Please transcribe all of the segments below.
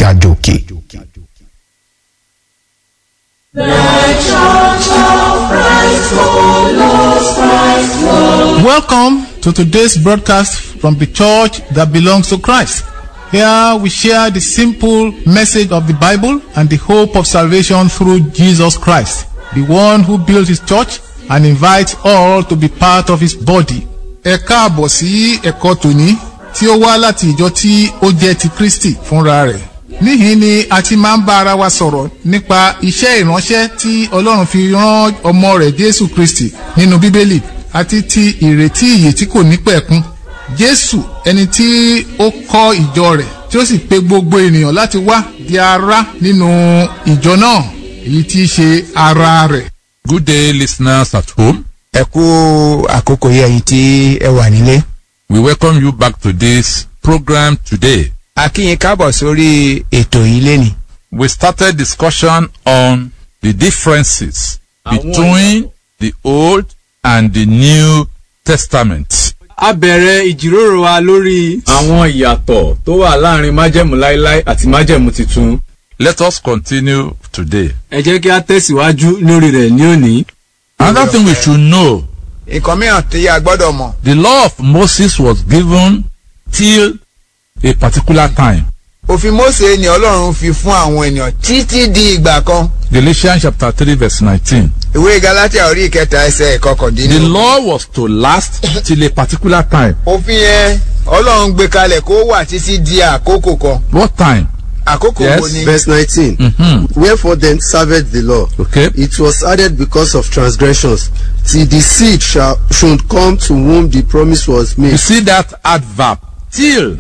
ga jòkè. Welcome to today's broadcast from the church that belongs to Christ. Here we share the simple message of the Bible and the hope of salvation through Jesus Christ, the one who built his church and invites all to be part of his body. Ẹ káàbọ̀ sí ẹ̀kọ́ tòní tí ó wá láti ìjọ tí ó jẹ́ ti Kristi fúnra rẹ̀. Níhìn ni a ti máa ń bá ara wa sọ̀rọ̀ nípa iṣẹ́ ìránṣẹ́ tí Ọlọ́run fi rán ọmọ rẹ̀ Jésù Kristi nínú Bíbélì àti ti ìrètí ìyè tí kò ní pẹ̀kun. Jésù ẹni tí ó kọ́ ìjọ rẹ̀ tí ó sì pe gbogbo ènìyàn láti wá di ara nínú ìjọ náà èyí tí í ṣe ara rẹ̀. Good day, listeners at home. ẹ kú àkókò yìí ẹ̀yin tí ẹ wà nílé. We welcome you back to this program today. a kí yín káàbọ̀ sórí ètò yìí lénìí. We started discussion on the differences between the Old and the New Testament. a bẹ̀rẹ̀ ìjíròrò wa lórí àwọn ìyàtọ̀ tó wà láàrin májẹ̀mú láíláí àti májẹ̀mú tuntun. Let us continue today. ẹ jẹ́ kí a tẹ̀síwájú lórí rẹ̀ ní òní. Another thing we should know nǹkan mìíràn tí a gbọ́dọ̀ mọ̀. the law of Moses was given till a particular time. òfin Mósè ni Ọlọ́run fi fún àwọn ènìyàn títí di ìgbà kan. Galatians chapter 3 verse 19. ìwé Gálátíà orí ìkẹta ẹsẹ̀ The ìkọkàndínlógún. law was to last till a particular time. òfin yẹn Ọlọ́run gbé kalẹ̀ kó wà títí di àkókò kan. What time? àkókò Yes. wo ni. Verse 19. Mhm. Wherefore then serveth the law. Okay. It was added because of transgressions, till the seed shall, should come to whom the promise was You made. see that adverb till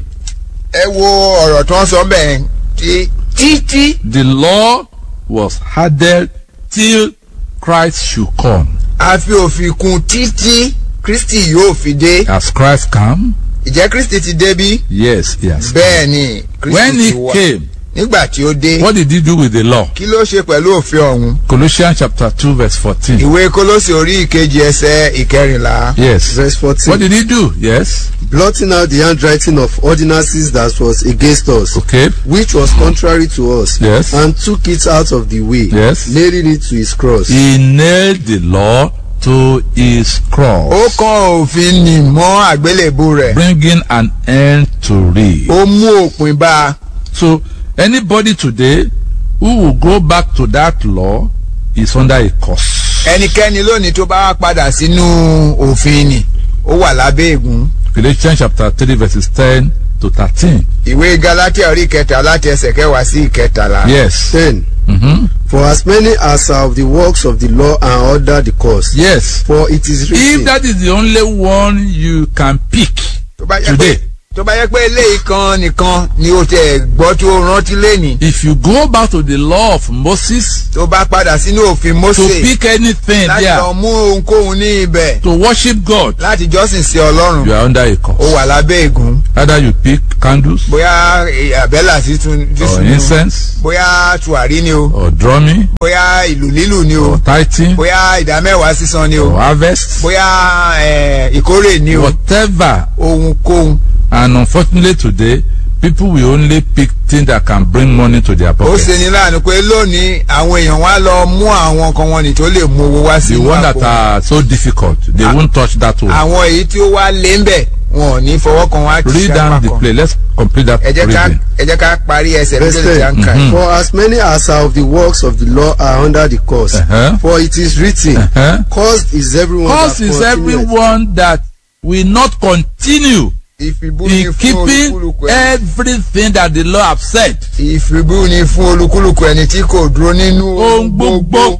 ẹ wo ọ̀rọ̀ tó ń sọ bẹ́ẹ̀ tí títí the law was added till Christ should come. a fi òfin kún títí Kristi yóò fi dé. Has Christ come? ìjẹ́ Kristi ti dé bí? Yes, yes. bẹ́ẹ̀ ni When Kristi he ti wá. came, nígbà tí ó dé. what did he do with the law? kí ló ṣe pẹ̀lú òfin ọ̀hún. Colossians chapter 2 verse 14. ìwé Kólósì orí ìkejì ẹsẹ̀ ìkẹrìnlá. Yes. Verse 14. What did he do? Yes. Blotting out the handwriting of ordinances that was against us, Okay. which was contrary to us, Yes. and took it out of the way, Yes. nailing it to his cross. He nailed the law to his ó cross, kan òfin nì mọ́ àgbélébù rẹ̀. bringing an end to it. ó mú òpin bá a. So anybody today who will go back to that law is under a curse. ẹnikẹ́ni lónìí tó bá wá padà sínú òfin nì ó wà lábẹ́ ègún. Galatians chapter 3 verses 10 to 13. ìwé Gálátíà orí ìkẹta láti ẹsẹ̀ kẹwàá sí ìkẹtàlá. Yes. 10. Mm-hmm. For as many as are of the works of the law are under the curse. Yes. For it is If written, that is the only one you can pick tó bá yẹ pé today, tó bá yẹ pé eléyìí kan nìkan ni o tẹ gbọ́ tó rántí lẹ́nìí if you go back to the law of Moses tó bá padà sínú òfin to Mósè pick anything láti there lọ mú ohunkóhun ní ibẹ̀ to worship God, láti jọ́sìn sí Ọlọ́run you are under a ó curse. wà lábẹ́ ègún Either you pick candles bóyá àbẹ́là sísun or sísun ni o incense bóyá tùwárí ni o or drumming bóyá ìlù lílù ni o or tithing bóyá ìdámẹ́wàá sísan ni or o harvest, bóyá eh, ìkórè ni o whatever. ohunkóhun And unfortunately today, people will only pick things that can bring money to their ó pocket. ṣe ní láàánú pé lónìí àwọn èèyàn wá lọ mú àwọn kan wọn ní tó lè mú owó wá sí The one that àpò. are so difficult, they won't touch that one. àwọn èyí tí ó wá lé ń bẹ̀ wọn ò ní fọwọ́ kan wá Read down the play. Let's complete that ẹ jẹ́ ká reading. ẹ jẹ́ ká parí ẹsẹ̀ Verse méjèèjì tí a ń kà yìí. For as many as are of the works of the law are under the curse. Uh-huh. For it is written, Uh-huh. Cursed is everyone Cause that is continueth everyone that will not continue ìfibú ni in fún keeping olúkúlùkù ẹni everything that the law have said. ìfibú ni fún olúkúlùkù ẹni tí kò dúró nínú Ohun gbogbo.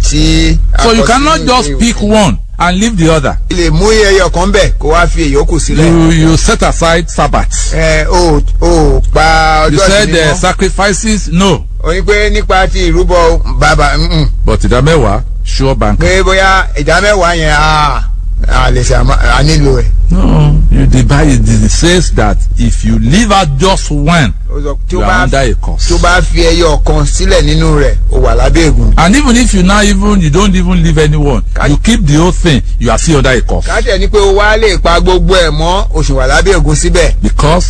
tí So you àkọsílẹ̀ cannot ìwé just òfin. pick one and leave the other. lè mú ẹyọ kan bẹ̀ kó wá fi èyókù sílẹ̀. You you set aside Sabbath. ẹ o ò pa You ọjọ́ said ìsinmi uh, mọ́. sacrifices no, o ní pé nípa ti ìrúbọ bàbá mm, but ìdámẹ́wàá sure bank. pé bóyá ìdá mẹ́wàá yẹn a a lè ṣe àmọ́- a nílò ẹ̀. No, you the Bible it says that if you leave out just one, ó sọ tí ó you are bá under a curse. tó bá fi ẹyọ kan sílẹ̀ nínú rẹ̀ ó wà lábẹ́ ègún. And even if you now even you don't even leave anyone, Can- you keep the whole thing, you are still under a curse. káàtẹ̀ ni pé o wá lè pa gbogbo ẹ̀ mọ́ oṣù wà lábẹ́ ègún síbẹ̀. Because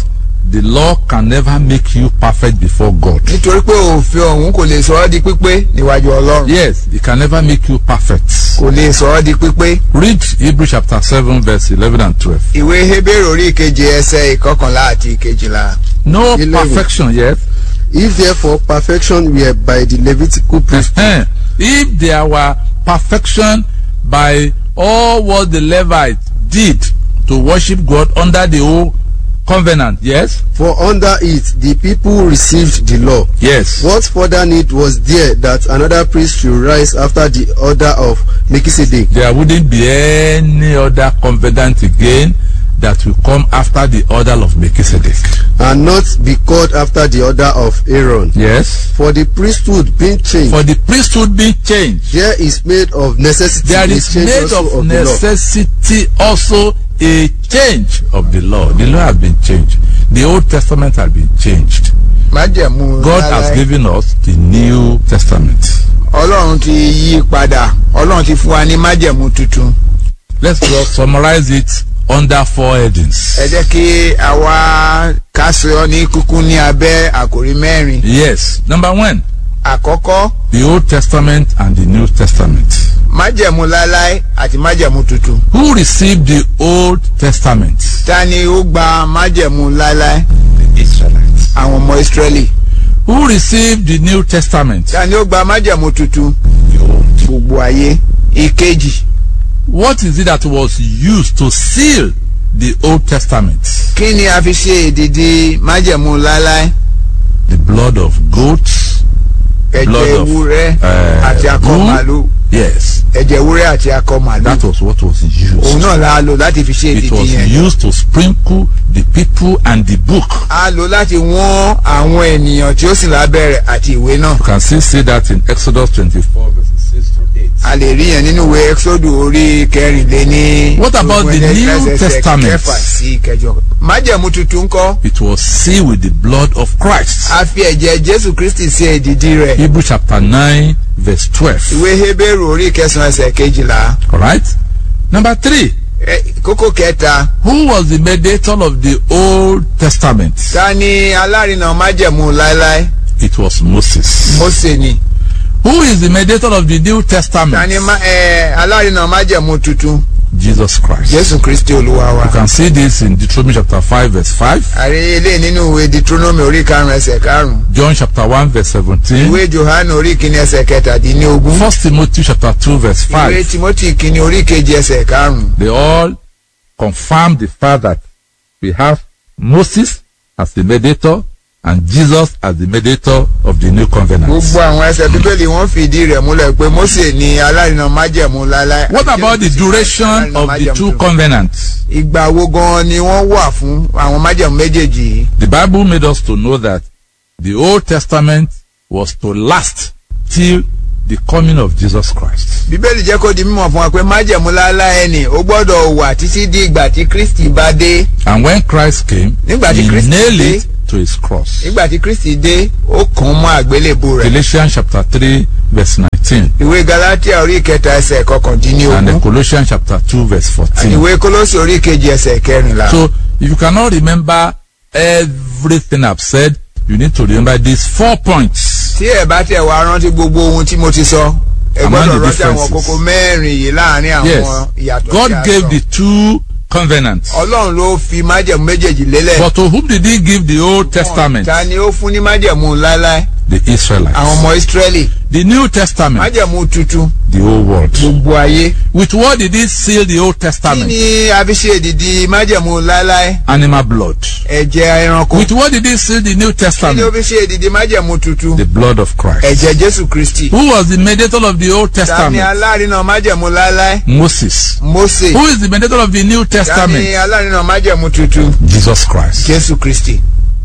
the law can never make you perfect before God. nítorí pé òfin ọ̀hún kò lè sọ ọ́ di pípé níwájú ọlọ́run Yes, it can never make you perfect. kò lè sọ ọ́ di pípé. Read Hebrews chapter 7, verse 11 and 12. ìwé Hébérù orí ìkeje ẹsẹ̀ ìkọkànlá àti ìkejìlá. No Eleven. perfection yet. If therefore perfection were by the Levitical priesthood, Eh, If there were perfection by all what the Levites did to worship God under the old covenant, yes? for under it the people received the law. Yes. What further need was there that another priest should rise after the order of Melchizedek? There wouldn't be any other covenant again that will come after the order of Melchizedek. and not be called after the order of Aaron. Yes. For the priesthood being changed, For the priesthood being changed, there is made of necessity there a is change made also of the law. necessity also a change of the law. The law has been changed. The Old Testament has been changed. májẹ̀mú God has láláì. given us the New Testament. ọlọ́run ti yí padà ọlọ́run ti fún wa ní májẹ̀mú tuntun. Let's just summarize it under four headings. ẹ jẹ́ kí àwa kásìọ́ ní kúkú ní abẹ́ àkòrí mẹ́rin. Yes. Number one, àkọ́kọ́ the Old Testament and the New Testament. májẹ̀mú láláì àti májẹ̀mú tuntun. Who received the Old Testament? ta ni ó gba májẹ̀mú láláì? The Israelites. àwọn ọmọ ìsírẹ́lì. Who received the New Testament? ta ni ó gba májẹ̀mú tuntun? The Old. gbogbo ayé. ìkejì What is it that was used to seal the Old Testament? kí ni a fi ṣe èdìdì májẹ̀mú láláì? The blood of goats. ẹ̀jẹ̀ Blood of, ewúrẹ́ eh, àti akọ bull. màlúù. Yes. ẹ̀jẹ̀ ewúrẹ́ àti akọ màlúù. That was what was òun used. náà la lò láti fi ṣe It èdìdì was yẹn. used to sprinkle the people and the book. a lò láti wọ́n àwọn ènìyàn tí ó sì lábẹ́rẹ̀ àti ìwé náà. You can still see that in Exodus 24 verses 6 to 8. a lè rí yẹn nínú ìwé exodu orí kẹrìnléní. What about the ogún New ẹsẹ̀ Testament? kẹfà sí kẹjọ. májẹ̀mú tuntun kọ́ It was sealed with the blood of Christ. a fi ẹ̀jẹ̀ jésù kristi ṣe èdìdì rẹ̀. Hebrews chapter 9 verse 12. ìwé hébérù orí kẹsàn-án ẹsẹ̀ kejìlá. Alright? Number three. Ẹ, kókó kẹta Who was the mediator of the Old Testament? ta ni alárinà májẹ̀mú láéláé It was Moses. mósè ni. Who is the mediator of the New ta ni Testament? má- ẹ, alárinà májẹ̀mú tuntun Jesus Christ. jésù kristi olúwa wa. You can see this in Deuteronomy chapter 5 verse 5, àrí ilé nínú ìwé deuteronomy orí karùn-ún ẹsẹ̀ karùn-ún. John chapter 1 verse 17, ìwé johannu orí kìíní ẹsẹ̀ kẹtàdínlógún. 1 Timothy chapter 2 verse ìwé 5. timothy kìíní orí kejì ẹsẹ̀ karùn-ún. They all confirm the fact that we have Moses as the mediator and Jesus as the mediator of the new covenant. gbogbo àwọn ẹsẹ̀ bíbélì wọ́n fìdí rẹ̀ múlẹ̀ pé mose ni alárinà májẹ̀mú láláì. What about the duration of the two covenants? ìgbà wo gan ni wọ́n wà fún àwọn májẹ̀mú méjèèjì yìí. The Bible made us to know that the Old Testament was to last till the coming of Jesus Christ. bíbélì jẹ́ kó di mímọ̀ fún wa pé májẹ̀mú láláì ni ó gbọ́dọ̀ wà títí di ìgbà tí kristi bá dé. And when Christ came, Nígbà tí he Kristi nailed dé. it to his cross. nígbà tí kristi dé ó kàn án mọ́ àgbélébù rẹ̀. Galatians chapter 3 verse 19 ìwé galatia orí kẹta ẹsẹ̀ and kọkàndínlógún. then Colossians chapter 2 verse 14. ìwé kólósì orí kejì ẹsẹ̀ kẹrìnlá. So if you cannot remember everything I've said, you need to remember these four points. tí ẹ bá tẹ̀ wá rántí gbogbo ohun tí mo ti sọ ẹ Among gbọ́dọ̀ the rántí àwọn differences. kókó mẹ́rin yìí láàrin àwọn Yes, ìyàtọ̀ God tí a gave sọ. the two covenants. ọlọ́run ló fi májẹ̀mú méjèèjì lélẹ̀. But to whom did he give the Old Testament? ta ni ó fún ní májẹ̀mú láéláé The Israelites. àwọn ọmọ ìsírẹ́lì The New Testament, májẹ̀mú tuntun the whole world. gbogbo ayé. With what did he seal the Old kí Testament? ni a fi ṣe èdìdì májẹ̀mú láéláé Animal blood. ẹ̀jẹ̀ ẹranko With what did he seal the New kí ni ó Testament? fi ṣe èdìdì májẹ̀mú tuntun The blood of Christ. ẹ̀jẹ̀ jésù kristi Who was the mediator of the Old ta ni Testament? alárinà májẹ̀mú láéláé Moses. mósè Who is the mediator of the New ta ni Testament? alárinà májẹ̀mú tuntun Jesus Christ. jésù kristi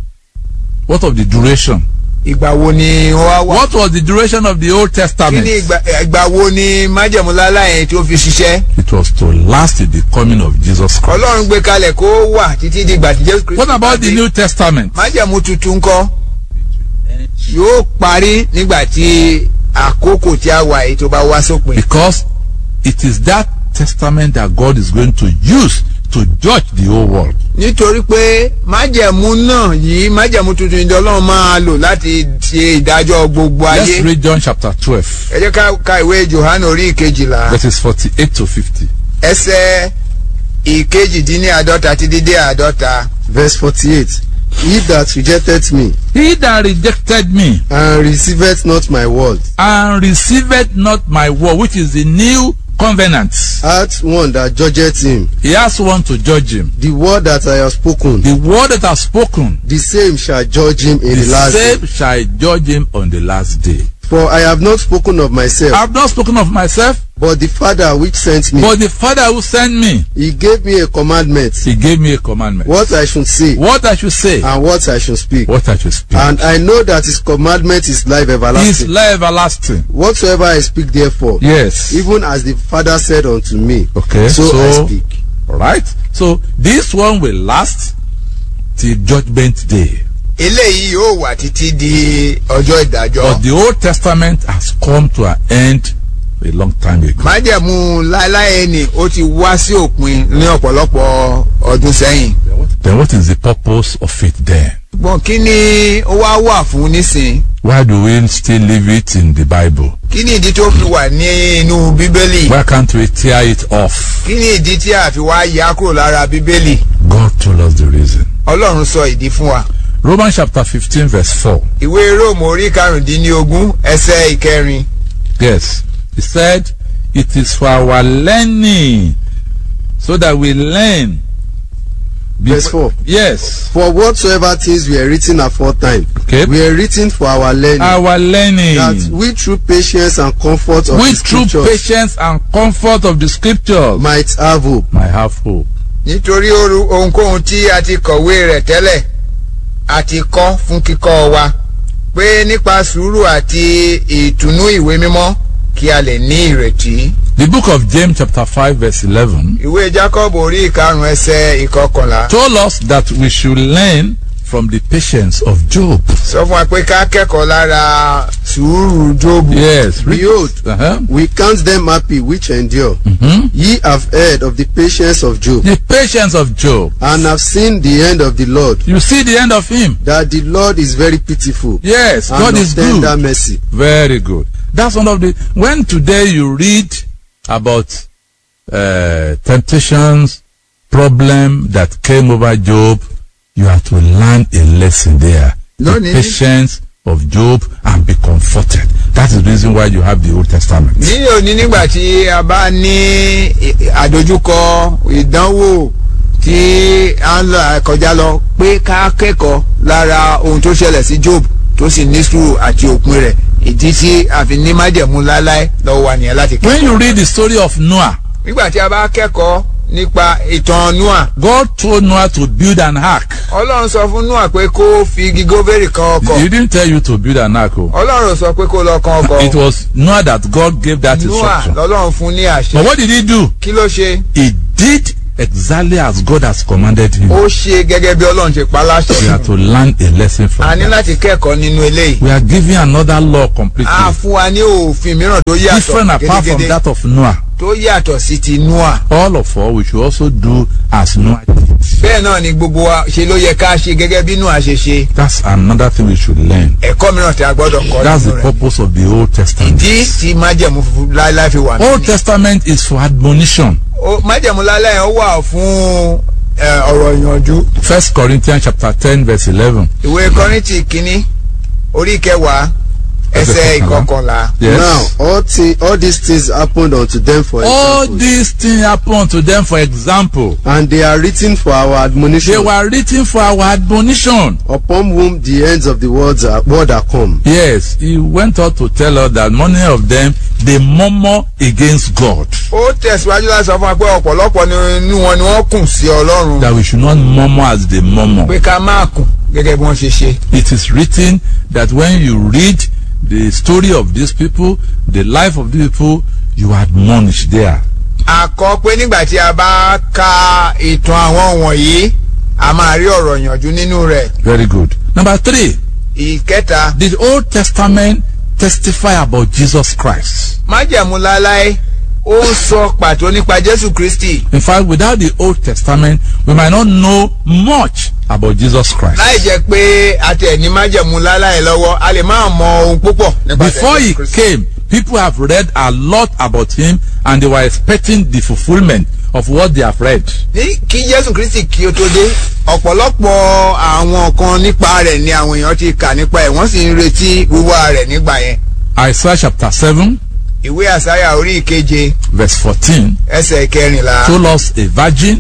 What of the duration? ìgbà wo ni ó wá wà What was the duration of the Old kí ni Testament? ìgbà ìgbà wo ni májẹ̀mú láéláé yẹn tí ó fi ṣiṣẹ́ It was to last till the coming of Jesus Christ. ọlọ́run gbé kalẹ̀ kó wà títí di ìgbà tí jésù kristi What about the bá dé. New Testament? májẹ̀mú tuntun kọ́ yóò parí nígbà tí àkókò tí a wà yìí tó bá wá sópin. Because it is that testament that God is going to use to judge the whole world. nítorí pé májẹ̀mú náà yìí májẹ̀mú tuntun ìjọ ọlọ́run máa lò láti ṣe ìdájọ́ gbogbo Let's ayé. read John chapter 12, ẹ jẹ́ ká ka ìwé johannu orí ìkejìlá verses 48 to 50. ẹsẹ̀ ìkejìdínláàdọ́ta ti dídé àádọ́ta. verse forty-eight he that rejected me He that rejected me and receiveth not my word and receiveth not my word, which is the new covenant, hath one that judgeth him he has one to judge him. the word that I have spoken The word that I've spoken, the same shall judge him in the the last day same shall judge him on the last day. for I have not spoken of myself I've not spoken of myself, but the father which sent me but the Father who sent me, he gave me a commandment he gave me a commandment. what I should say What I should say, and what I should speak what I should speak. and I know that his commandment is life His everlasting life everlasting. whatsoever I speak therefore Yes. even as the father said unto me Okay, so, I so- speak Alright? So this one will last till judgment day. eléyìí yóò wà títí di ọjọ́ ìdájọ́. But the Old Testament has come to an end a long time ago. májẹ̀mú láéláé ni ó ti wá sí òpin ní ọ̀pọ̀lọpọ̀ ọdún sẹ́yìn. Then what is the purpose of it then? ṣùgbọ́n kí ni ó wá wà fún nísìn? Why do we still leave it in the Bible? kí ni ìdí tó fi wà ní inú bíbélì? Why can't we tear it off? kí ni ìdí tí a fi wá yà kúrò lára bíbélì? God told us the reason. ọlọ́run sọ ìdí fún wa. Romans chapter 15 verse 4. ìwé róòmù orí karùndínlógún ẹsẹ̀ ìkẹrin. Yes. He said, it is for our learning so that we learn. Verse 4. Yes. For whatsoever things were written aforetime Okay. were written for our learning, Our learning. that we through patience and comfort of with the true scriptures patience and comfort of the scriptures might have hope. might have hope. nítorí oru- ohunkóhun tí a ti kọ̀wé rẹ̀ tẹ́lẹ̀ a ti kọ́ fún kíkọ́ wa pé nípa sùúrù àti ìtùnú ìwé mímọ́ kí a lè ní ìrètí. The book of James chapter 5 verse 11 ìwé jacob orí ìkarùn ẹsẹ̀ ìkọkànlá told us that we should learn from the patience of Job. sọ fún wa pé ká kẹ́kọ̀ọ́ lára sùúrù jóòbù. Yes. read- Behold, Uh-huh. we count them happy which endure. Mhm. Ye have heard of the patience of Job, The patience of Job. and have seen the end of the Lord, You see the end of him. that the Lord is very pitiful Yes, and God of is tender good. mercy. Very good. That's one of the when today you read about uh, temptations, problem that came over Job, you have to learn a lesson there. No the need. patience of Job and be comforted. That is the reason why you have the Old Testament. ní òní nígbà tí a bá ní ì- àdójúkọ ìdánwò tí a ń lọ kọjá lọ pé ká kẹ́kọ̀ọ́ lára ohun tó ṣẹlẹ̀ sí job tó sì ní sùúrù àti òpin rẹ̀ ìdí tí a fi ní májẹ̀mú láláì lọ́wọ́ wa nìyẹn láti When kẹ́kọ̀ọ́. you read the story of Noah, nígbà tí a bá kẹ́kọ̀ọ́ nípa ìtàn noah God told Noah to build an ark. ọlọ́run sọ fún noah pé kó fi igi góbérì kan ọkọ̀ He didn't tell you to build an ark. oh. ọlọ́run sọ pé kó lọ kan ọkọ̀ It was Noah that God gave that noah instruction. lọ́lọ́run fún ní But àṣẹ what did he do? kí ló ṣe He did exactly as God has commanded him. ó ṣe gẹ́gẹ́ bí ọlọ́run ṣe pa We láṣẹ have to learn a lesson a from ní that. láti kẹ́kọ̀ọ́ nínú eléyìí We are giving another law a completely fún wa ní òfin mìíràn tó different yàtọ̀ apart from gédégédé that of Noah. tó yàtọ̀ sí ti noah All of us, we should also do as Noah did. bẹ́ẹ̀ náà ni gbogbo wa ṣe ló yẹ ká ṣe gẹ́gẹ́ bí noah ṣe ṣe That's another thing we should learn. ẹ̀kọ́ mìíràn tí a gbọ́dọ̀ kọ́ That's nínú the rẹ̀ purpose of the Old Testament. ìdí tí májẹ̀mú funfun láéláé fi wà Old nínú Testament is for admonition. májẹ̀mú láéláé ó wà fún ẹ, ọ̀rọ̀ ìyànjú First Corinthians chapter 10 verse 11. ìwé kọ́rìntì kínní orí kẹwàá ẹsẹ̀ Ẹsẹ̀ kọkànlá. ìkọkànlá Yes. Now, all, thi- all these things happened unto them for All example, these things happened to them for example. and they are written for our They admonition, were written for our admonition. upon whom the ends of the world are, world are come. Yes, he went on to tell us that many of them they murmur against God. ó tẹ̀síwájú láti sọ fún wa pé ọ̀pọ̀lọpọ̀ nínú wọn ni wọ́n kùn sí ọlọ́run That we should not murmur as they murmur. pé ká máa kùn gẹ́gẹ́ bí wọ́n ṣe ṣe. It is written that when you read the story of these people, the life of these people, you admonish there. àkọ́ pé nígbà tí a bá ka ìtàn àwọn wọ̀nyí a máa rí ọ̀rọ̀ ìyànjú nínú rẹ̀. Very good. Number three, ìkẹta the Old Testament testify about Jesus Christ. májẹ̀mú láláí ó ń sọ pàtó nípa jésù kristi In fact, without the Old Testament, we might not know much about Jesus Christ. láì jẹ́ pé àtẹ̀ ní májẹ̀mú láláì lọ́wọ́ a lè máa mọ ohun púpọ̀ nípa Before he jésù kristi. came, people have read a lot about him and they were expecting the fulfillment of what they have read. ní kí jésù kristi kí ó tó dé ọ̀pọ̀lọpọ̀ àwọn kan nípa rẹ̀ ni àwọn èèyàn ti kà nípa ẹ̀ wọ́n sì ń retí wíwá rẹ̀ nígbà yẹn Isaiah chapter 7, ìwé àsáyà orí ìkeje verse 14, ẹsẹ̀ kẹrìnlá told us a virgin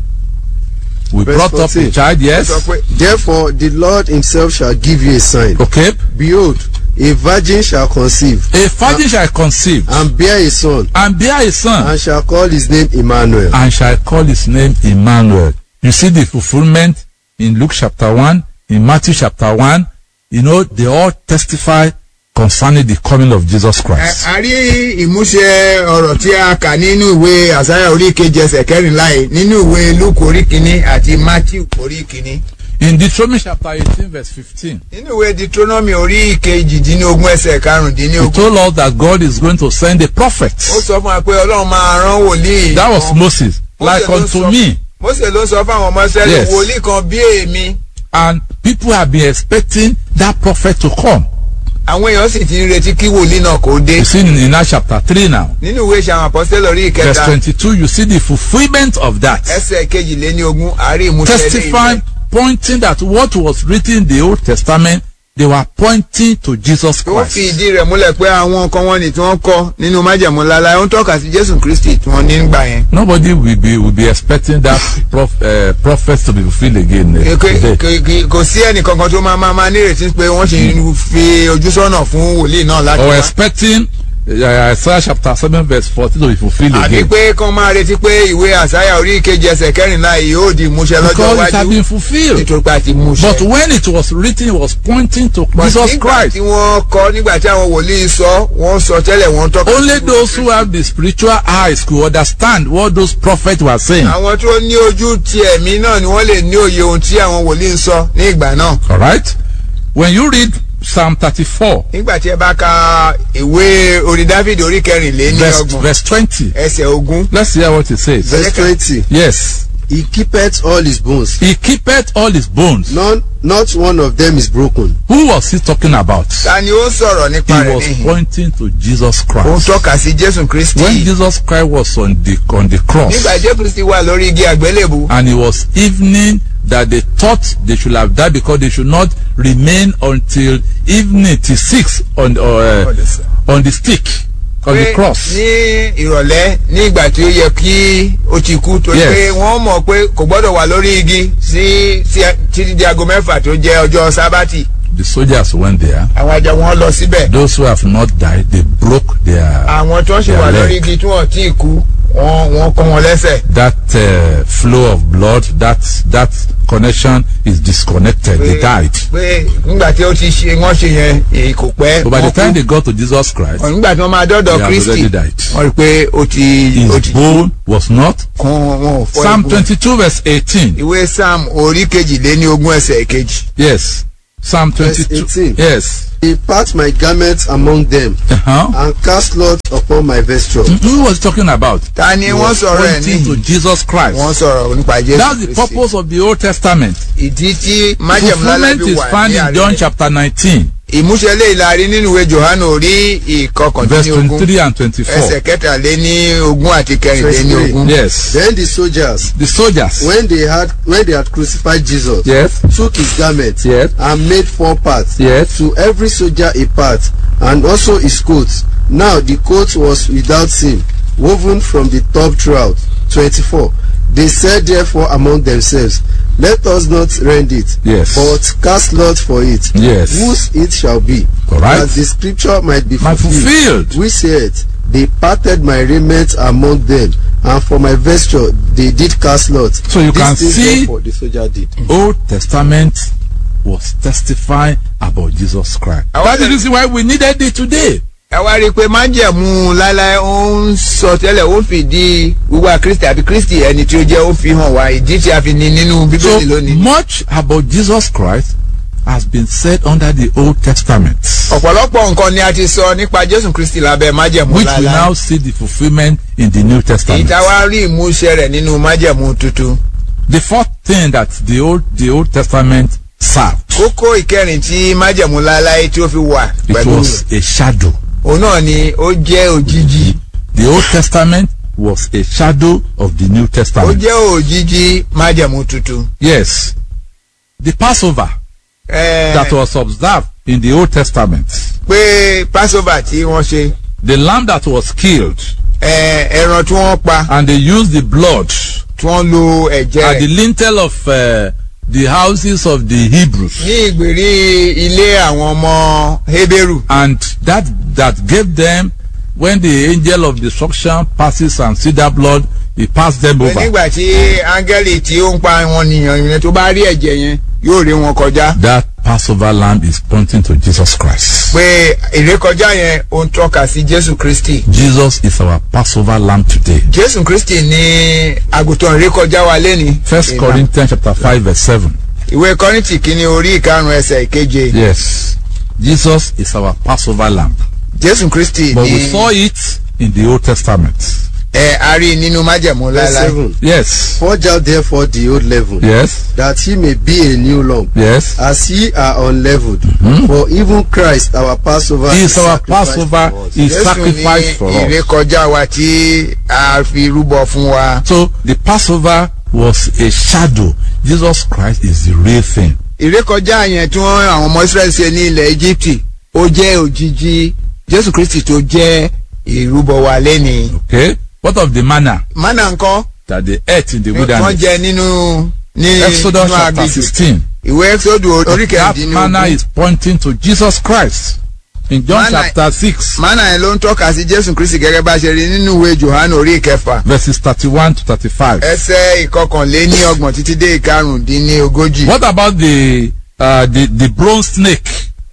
we Verse brought up 14. a child, ó yes. sọ pé Therefore the Lord himself shall give you a sign. Okay. Behold, a virgin shall conceive A virgin shall conceive and bear a son, and bear a son and shall call his name Emmanuel. and shall call his name Emmanuel. You see the fulfillment in Luke chapter 1, in Matthew chapter 1. You know, they all testify concerning the coming of Jesus ẹ, Christ. a rí ìmúṣẹ ọ̀rọ̀ tí a kà nínú ìwé àsáyà orí ìkeje ẹsẹ̀ kẹrìnlá yìí nínú ìwé luke orí kìíní àti matthew orí kìíní In Deuteronomy chapter 18, verse 15, nínú ìwé deuteronomy orí ìkejìdínlógún ẹsẹ̀ he karùndínlógún told us that God is going to send a prophet. ó sọ fún wa pé ọlọ́run máa rán wòlíì That was kan. Moses, Moses like ló unto sọ- me. Mósè ló sọ fáwọn ọmọ Ísírẹ́lì Yes. wòlíì kan bí èmi And people have been expecting that prophet to come. àwọn èèyàn sì ti ń retí kí wòlíì náà kó dé You see in, in Acts chapter 3 now, nínú ìwé ìṣàwọn àpọ́sítélì orí verse ìkẹta 22, you see the fulfillment of that. ẹsẹ̀ kejìléníogún àárí ìmúṣẹ testifying, pointing that what was written in the Old Testament, they were pointing to Jesus tó fi Christ. ìdí rẹ̀ múlẹ̀ pé àwọn nǹkan wọn ni tí wọ́n kọ́ nínú májẹ̀mú lálá ó ń tọ́ka sí Jésù Kristi tí wọ́n ní nígbà yẹn. Nobody will be will be expecting that prof, uh, prophet to be fulfilled again uh, Kò- today. kò- kò- kò sí ẹnì kankan tó máa máa máa nírètí pé wọ́n ṣì ń fi ojú sọ́nà fún wòlíì náà láti Or wá. expecting uh, Isaiah chapter 7 verse 14 to be fulfilled àbí again. pé kán máa retí pé ìwé àsáyà orí ìkeje ẹsẹ̀ kẹrìnlá yìí yóò di ìmúṣẹ lọ́jọ́ Because it had iwájú been fulfilled. nítorí pé a ti múṣẹ. But when it was written, it was pointing to But Jesus nígbà Christ. tí wọ́n kọ́ nígbà tí àwọn wòlíì sọ wọ́n sọ tẹ́lẹ̀ wọ́n tọ́ka. Only sí those who have the spiritual eyes could understand what those prophets were saying. àwọn tó ní ojú ti ẹ̀mí náà ni wọ́n lè ní òye ohun tí àwọn wòlíì ń sọ ní ìgbà náà. All right? When you read Psalm 34, nígbà tí ẹ bá ka ìwé orí Dáfídì orí kẹrìnléní verse, ọgbọ̀n verse 20, ẹsẹ̀ ogún let's hear what it says. Verse twenty. Yes. He keepeth all his bones. He keepeth all his bones. None, not one of them is broken. Who was he talking about? ta ni ó ń sọ̀rọ̀ He nípa rẹ̀ was níhìn pointing to Jesus ó ń Christ. tọ́ka sí Jésù Kristi When Jesus Christ was on the on the cross nígbà Jésù Kristi wà lórí igi àgbélébù and it was evening that they thought they should have died because they should not remain until evening till six on the, uh, on the stick on the pé cross. ní ìrọ̀lẹ́ ní ìgbà tí ó yẹ kí ó ti kú torí Yes. pé wọ́n mọ̀ pé kò gbọ́dọ̀ wà lórí igi sí sí títí di aago mẹ́fà tó jẹ́ ọjọ́ sábàtì The soldiers went there. àwọn ajá wọn lọ síbẹ̀ Those who have not died, they broke their àwọn tó ń ṣe their wà lórí leg. igi tí wọ́n ti kú wọ́n wọ́n kọ́ wọn lẹ́sẹ̀ that uh, flow of blood, that that connection is disconnected. They died. pé nígbà tí ó ti ṣe wọ́n ṣe yẹn èyí kò pẹ́ But by the wọ́n time kú. they got to Jesus Christ, Ọ̀, nígbà tí wọ́n máa dọ́dọ̀ They have Kristi already died. wọ́n rí i pé ó ti ó ti his bone was not. kún wọn ò fọ́ Psalm egun. 22 verse 18. ìwé Sam orí kejìléní ogún ẹsẹ̀ kejì Yes. Psalm Verse 22. 18. Yes. He part my garments among them, Uh-huh. and cast lot upon my vesture. Who was he talking about? ta ni He wọ́n was sọ̀rọ̀ ẹ̀ pointing to ní Jesus Christ. wọ́n sọ̀rọ̀ nípa Jésù That's the Kristi. purpose of the Old Testament. ìdí tí The májẹ̀mú lálẹ́ fulfillment fi is wà found ní in John àárẹ̀ chapter 19, ìmúṣẹ lè láàrin nínú ìwé Jòhánù orí verse ìkọkàndínlógún 23 and ẹsẹ̀ 24. kẹtàléní ogún àti kẹrìnléní ogún. Yes. Then the soldiers, The soldiers. when they had when they had crucified Jesus, Yes. took his garment Yes. and made four parts. Yes. To every soldier a part, and also his coat. Now the coat was without seam, woven from the top throughout. Twenty-four. They said therefore among themselves, Let us not rend it, Yes. but cast lot for it, Yes. whose it shall be, All right. that the scripture might be My fulfilled. fulfilled. We said, They parted my raiment among them, and for my vesture they did cast lot. So you These can things see- therefore the soldier did. Old Testament was testifying about Jesus Christ. I That's the want- reason why we needed it today. ẹ wá rí i pé májẹ̀mú láláì ó ń sọ tẹ́lẹ̀ ó fìdí wíwá Kristi àbí Kristi ẹni tí ó jẹ́ ó fi hàn wá ìdí tí a fi ní nínú So Bíbélì lónìí. much about Jesus Christ has been said under the Old Testament, ọ̀pọ̀lọpọ̀ nǹkan ni a ti sọ nípa jésù kristi lábẹ́ májẹ̀mú which we láéláé now see the fulfillment in the New èyí Testament. tá a wá rí ìmúṣẹ rẹ̀ nínú májẹ̀mú tuntun The fourth thing that the Old the Old Testament served, kókó ìkẹrin tí májẹ̀mú láéláé tí ó fi wà it pẹ̀lú was a shadow. òun náà ni ó jẹ́ òjijì The Old Testament was a shadow of the New ó Testament. jẹ́ òjijì májẹ̀mú tuntun. Yes. The Passover Ẹ, that was observed in the Old Testament, pé passover tí wọ́n ṣe the lamb that was killed, ẹ, ẹran tí wọ́n pa and they used the blood tí wọ́n lo ẹ̀jẹ̀ at the rẹ̀ lintel of uh, the houses of the Hebrews. ní ìgbèrí ilé àwọn ọmọ Hébérù and that that gave them when the angel of destruction passes and see that blood he pass them pé over nígbà tí áńgẹ́lì tí ó ń pa wọn nìyàn yẹn tó bá rí ẹ̀jẹ̀ yẹn yóò rí wọn kọjá that passover lamb is pointing to jesus christ pé ìrékọjá yẹn ó ń tọ́ka sí Jésù Kristi jesus is our passover lamb today Jésù Kristi ní àgùntàn ìrékọjá wa lẹ́ni first corinthians chapter five verse seven ìwé Kọ́ríńtì kìíní orí ìkarùn ẹsẹ̀ ìkeje yes jesus is our passover lamb Jésù Kristi but we ní saw it in the old testament ẹ a rí nínú májẹ̀mú Verse láéláé seven. yes Purge out therefore the old leaven, yes that he may be a new lump, yes as ye are unleavened. For even Christ our Passover he is our sacrificed passover for us. he is Jésù ní sacrificed for us. ìrékọjá wa tí a fi rúbọ fún wa. So the Passover was a shadow. Jesus Christ is the real thing. ìrékọjá yẹn tí wọ́n àwọn ọmọ Israẹli ṣe ní ilẹ̀ Íjíbítì ó jẹ́ òjijì Jésù Kristi tó jẹ́ ìrúbọ wa lẹ́ni. Okay? What of the manna mánà ńkọ́ that they ate in the wọ́n wilderness? jẹ nínú ní Exodus nínú chapter aginjù. 16. ìwé Exodus orí That manna kẹrìndínlógún is pointing to Jesus Christ. In John Manna- chapter 6, mánà yẹn ló ń tọ́ka sí Jésù Kristi gẹ́gẹ́ bá a ṣe rí nínú ìwé Jòhánù orí ìkẹfà verses 31 to 35. ẹsẹ̀ ìkọkànléní ọgbọ̀n títí dé ìkarùndínlógójì. What about the uh, the, the bronze snake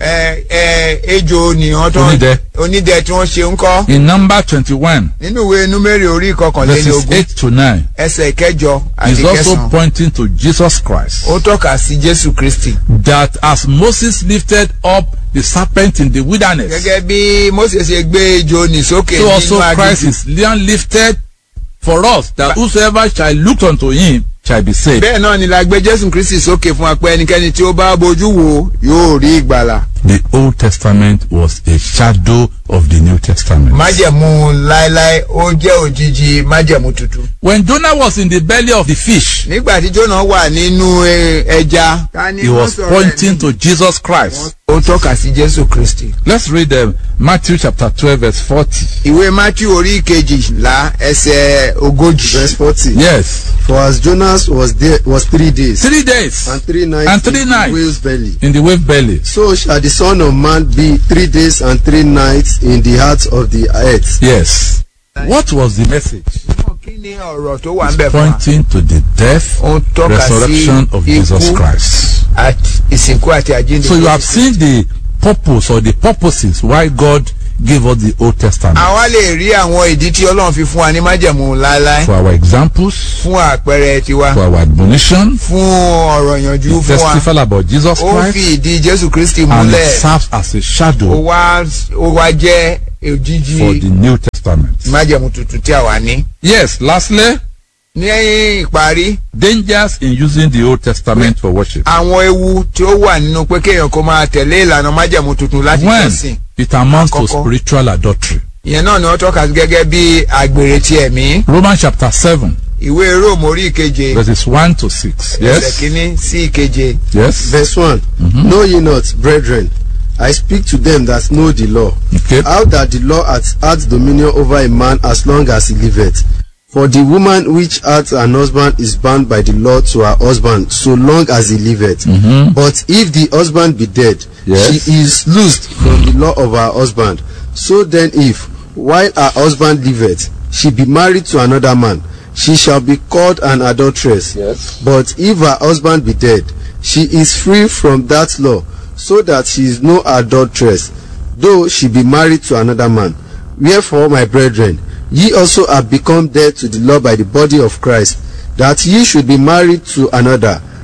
ẹ ẹ ejò nìyàn tó Onídẹ. onídẹ tí wọ́n ṣe ń kọ́ in number 21, nínú ìwé númérì orí verses ìkọkànlélógún 8 to 9 ẹsẹ̀ ìkẹjọ àti is also kẹsàn-án pointing to Jesus Christ. ó tọ́ka sí Jésù Kristi that as Moses lifted up the serpent in the wilderness, gẹ́gẹ́ bí Mósè ṣe gbé ejò nì sókè so also nínú Christ aginjù is then lifted for us, that whosoever shall look unto him shall be saved. bẹ́ẹ̀ náà ni la gbé Jésù Kristi sókè fún wa pé ẹnikẹ́ni tí ó bá bojú wò yóò rí ìgbàlà The Old Testament was a shadow of the New Testament. májẹ̀mú láéláé ó jẹ́ òjijì májẹ̀mú tuntun. When Jonah was in the belly of the fish, nígbà tí Jónà wà nínú ẹ- ẹja. ta ni he wọ́n was sọ̀rọ̀ ẹ̀ pointing ní? to Jesus Christ. ó tọ́ka sí Jésù Kristi. Let's read them. Matthew chapter 12 verse 40. ìwé Matthew orí kejìlá ẹsẹ̀ ogójì. Verse forty. Yes. For as Jonas was there was three days Three days and three nights and three in the nights whale's belly, in the wave belly. so shall the Son of Man be three days and three nights in the heart of the earth. Yes. What was the message? kí ni ọ̀rọ̀ tó wà ń bẹ̀ fún wa? pointing to the death, ó ń tọ́ka sí resurrection of Jesus ikú Christ. àti ìsìnkú àti àjíǹde. So you have seen the purpose or the purposes why God gave us the Old Testament. àwa lè rí àwọn ìdí tí Ọlọ́run fi fún wa ní májẹ̀mú láéláé For our examples, fún àpẹẹrẹ tiwa for our admonition, fún ọ̀rọ̀ ìyànjú it fún wa testifies about Jesus ó Christ fi ìdí Jésù Kristi and it múlẹ̀ serves as a ó shadow wá ó wá jẹ́ òjijì for the New Testament. májẹ̀mú tuntun tí àwa ní. Yes, lastly, ní ìparí dangers in using the Old Testament for worship. àwọn ewu tí ó wà nínú pé kéèyàn kó máa tẹ̀lé ìlànà májẹ̀mú tuntun láti When jọ́sìn it amounts to Àkọ́kọ́. spiritual adultery. ìyẹn náà ni wọ́n tọ́ka sí gẹ́gẹ́ bí àgbèrè ti ẹ̀mí Romans chapter 7, ìwé róòmù orí ìkeje verses 1 to 6. ẹsẹ̀ Yes? kínní sí ìkeje Yes? Verse one. Know ye not, brethren, I speak to them that know the law, Okay. how that the law hath hath dominion over a man as long as he liveth. For the woman which hath an husband is bound by the law to her husband so long as he liveth. But if the husband be dead, Yes. she is loosed from the law of her husband. So then if, while her husband liveth, she be married to another man, she shall be called an adulteress. Yes. But if her husband be dead, she is free from that law, so that she is no adulteress, though she be married to another man. Wherefore, my brethren, ye also have become dead to the law by the body of Christ, that ye should be married to another,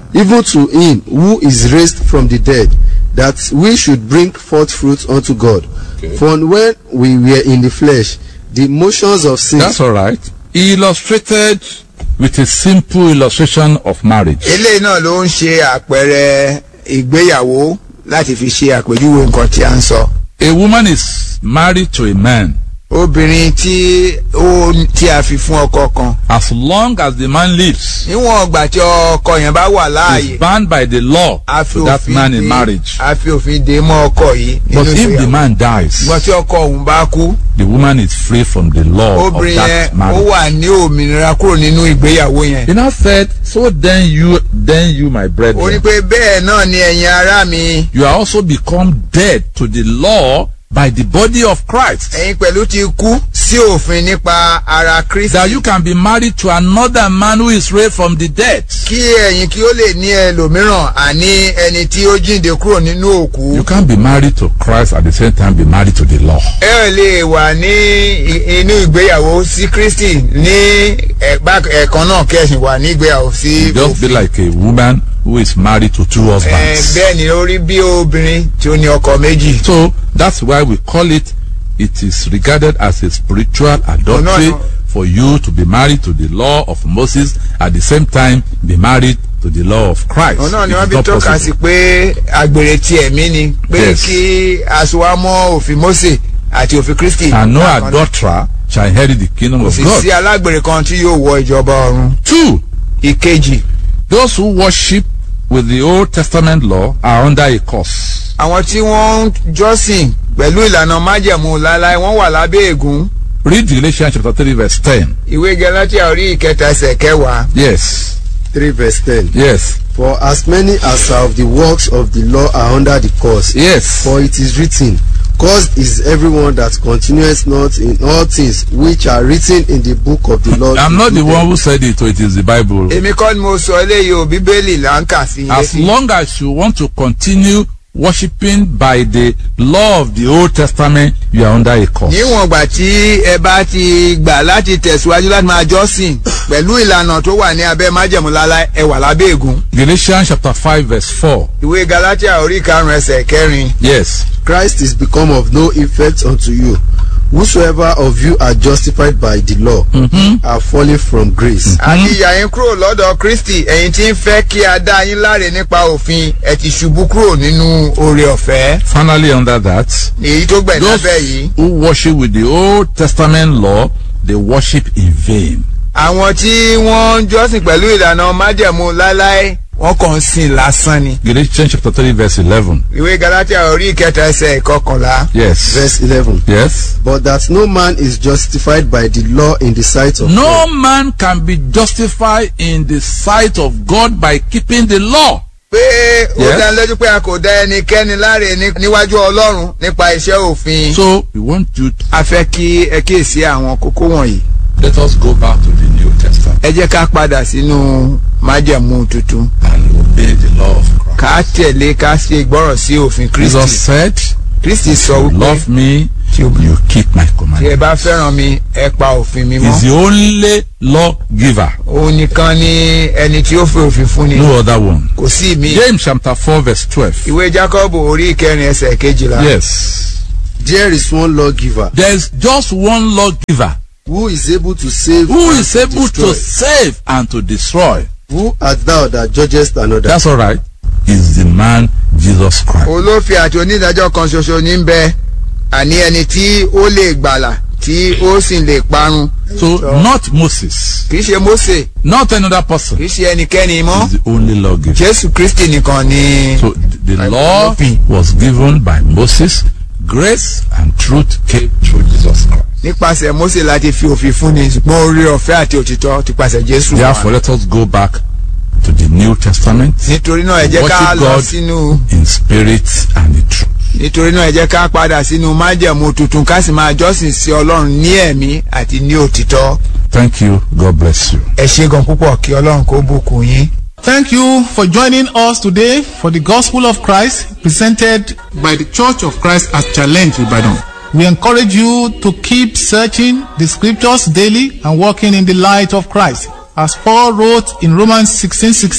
even to him who is raised from the dead, that we should bring forth fruit unto God. For when we were in the flesh, the motions of sin That's all right. He illustrated with a simple illustration of marriage. eléyìí náà ló ń ṣe àpẹẹrẹ ìgbéyàwó láti fi ṣe àpèjúwe nǹkan tí a ń sọ. A woman is married to a man. obìnrin tí ó tí a fi fún ọkọ kan As long as the man lives, níwọ̀n ọgbà tí ọkọ yẹn bá wà is láàyè bound by the law a fi to that òfin man in de marriage. a fi òfin de mọ́ ọkọ yìí But nínú if the ìgbéyàwó. man dies, ṣùgbọ́n tí ọkọ òun bá kú the woman is free from the law of obìnrin yẹn that ó marriage. wà ní òmìnira kúrò nínú ìgbéyàwó yẹn. He now said, So then you, then you, my ó ní brethren, pé bẹ́ẹ̀ náà ni ẹ̀yin ará mi you are also become dead to the law by the body of Christ. ẹ̀yin pẹ̀lú ti kú sí òfin nípa ara Kristi. That you can be married to another man who is raised from the dead. kí ẹ̀yin kí ó lè ní ẹlòmíràn àní ẹni tí ó jíǹde kúrò nínú òkú. You can't be married to Christ at the same time be married to the law. ẹ ò lè wà ní i- inú ìgbéyàwó sí Kristi ní ẹ̀gbá ẹ̀kan náà kẹ̀sìn wà ní ìgbéyàwó sí Just be like a woman who is married to two Ẹ, husbands. bẹ́ẹ̀ ni ó rí bí obìnrin tí ó ní ọkọ méjì. So that's why we call it, it is regarded as a spiritual adultery no. for you to be married to the law of Moses at the same time be married to the law of Christ. òun náà ni It wọ́n is fi not tọ́ka sí possible. pé agbèrè ti ẹ̀mí ni pé Yes. kí aṣọwámọ́ òfin Mósè àti òfin Kristi. And no bákan náà. adulterer shall inherit the kingdom kò of sì God. sí alágbèrè kan tí yóò wọ ìjọba ọ̀run. Two, ìkejì those who worship with the Old Testament law are under a curse. àwọn tí wọ́n ń jọ́sìn pẹ̀lú ìlànà májẹ̀mú láláì wọ́n wà lábẹ́ ègún. Read Galatians chapter 3 verse 10. ìwé Gálátíà orí ìkẹta ẹsẹ̀ kẹwàá. Yes, 3 verse 10. yes, For as many as are of the works of the law are under the curse. yes. For it is written, Cursed is everyone that continueth not in all things which are written in the book of the law. I'm to not do the them." one who said it, so it is the Bible. èmi kọ́ ni mo sọ eléyìí o bíbélì là ń kà sí i As létí. long as you want to continue worshiping by the law of the Old Testament, you are under a curse. níwọ̀n ìgbà tí ẹ bá ti gbà láti tẹ̀síwájú láti máa jọ́sìn pẹ̀lú ìlànà tó wà ní abẹ́ májẹ̀mú láláì ẹ wà lábẹ́ ègún. Galatians chapter 5 verse 4. ìwé Gálátíà orí karùn-ún ẹsẹ̀ kẹrin. Yes. Christ is become of no effect unto you. Whosoever of you are justified by the law are fallen from grace. àti ìyà yín kúrò lọ́dọ̀ Kristi ẹ̀yin tí ń fẹ́ kí a dá yín láre nípa òfin ẹ ti ṣubú kúrò nínú oore ọ̀fẹ́. Finally, under that, èyí tó gbẹ̀ those lábẹ́ yìí. who worship with the Old Testament law, they worship in vain. àwọn tí wọ́n ń jọ́sìn pẹ̀lú ìlànà májẹ̀mú láláì wọ́n kàn ń sìn lásán ni. Galatians chapter 3 verse 11. ìwé Gálátíà orí ìkẹta ẹsẹ̀ ìkọkànlá. Yes. Verse 11. Yes. But that no man is justified by the law in the sight of No God. man can be justified in the sight of God by keeping the law. pé ó Yes. dá lójú pé a kò dá ẹnikẹ́ni láre ní- níwájú Ọlọ́run nípa iṣẹ́ òfin. So we want you to a fẹ́ kí ẹ kíyèsí àwọn kókó wọ̀nyí. let us go back to the New Testament ẹ jẹ́ ká padà sínú májẹ̀mú tuntun. and obey the law of Christ. ká tẹ̀lé ká ṣe ìgbọ́rọ̀ sí òfin Jesus Kristi. said, Kristi sọ "You wípé love me, you keep my tí ẹ commandments." bá fẹ́ràn mi ẹ pa òfin mi He's mọ́. the only lawgiver, òun nìkan ni ẹni tí ó fi òfin fún ni. no other one. kò sí mi. James chapter 4 verse 12. ìwé Jákọ́bù orí ìkẹrin ẹsẹ̀ kejìlá. Yes. There is one lawgiver There is just one lawgiver who is able to save who and is able destroy. to save and to destroy. Who art thou that judgest another? That's all right. Is the man Jesus Christ. olófin àti onídàájọ́ kan ṣoṣo ní ń bẹ àní ẹni tí ó lè gbàlà tí ó sì lè parun. So not Moses, kì í ṣe Mósè not another person. kì í ṣe ẹnikẹ́ni mọ́ Is the only lawgiver. Jésù Kristi nìkan ni. So th- the Like law olófin. was given by Moses. Grace and truth came through Jesus Christ. nípasẹ̀ Mósè láti fi òfin fúnni ṣùgbọ́n orí ọ̀fẹ́ àti òtítọ́ ti pàṣẹ Jésù wá. Therefore, let us go back to the New Testament nítorí náà ẹ jẹ́ ká Worship lọ God. sínú in spirit and in truth. nítorí náà ẹ jẹ́ ká padà sínú májẹ̀mú tuntun ká sì máa jọ́sìn sí Ọlọ́run ní ẹ̀mí àti ní òtítọ́. Thank you. God bless you. ẹ ṣé gan púpọ̀ kí Ọlọ́run kó bùkún yín. Thank you for joining us today for the Gospel of Christ presented by the Church of Christ at Challenge Ibadan. We encourage you to keep searching the scriptures daily and walking in the light of Christ. As Paul wrote in Romans 16:16,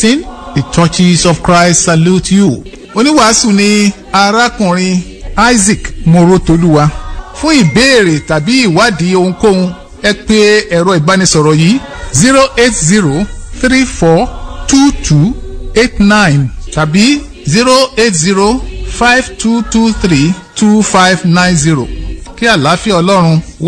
The churches of Christ salute you. Oníwàásù ni arákùnrin Isaac Morotoluwa. Fún ìbéèrè tàbí ìwádìí ohunkóhun ẹ pè ẹ̀rọ ìbánisọ̀rọ̀ yìí zero eight zero three four two two eight nine tàbí zero eight zero five two two three two five nine zero. Kí àlàáfíà Ọlọ́run wà.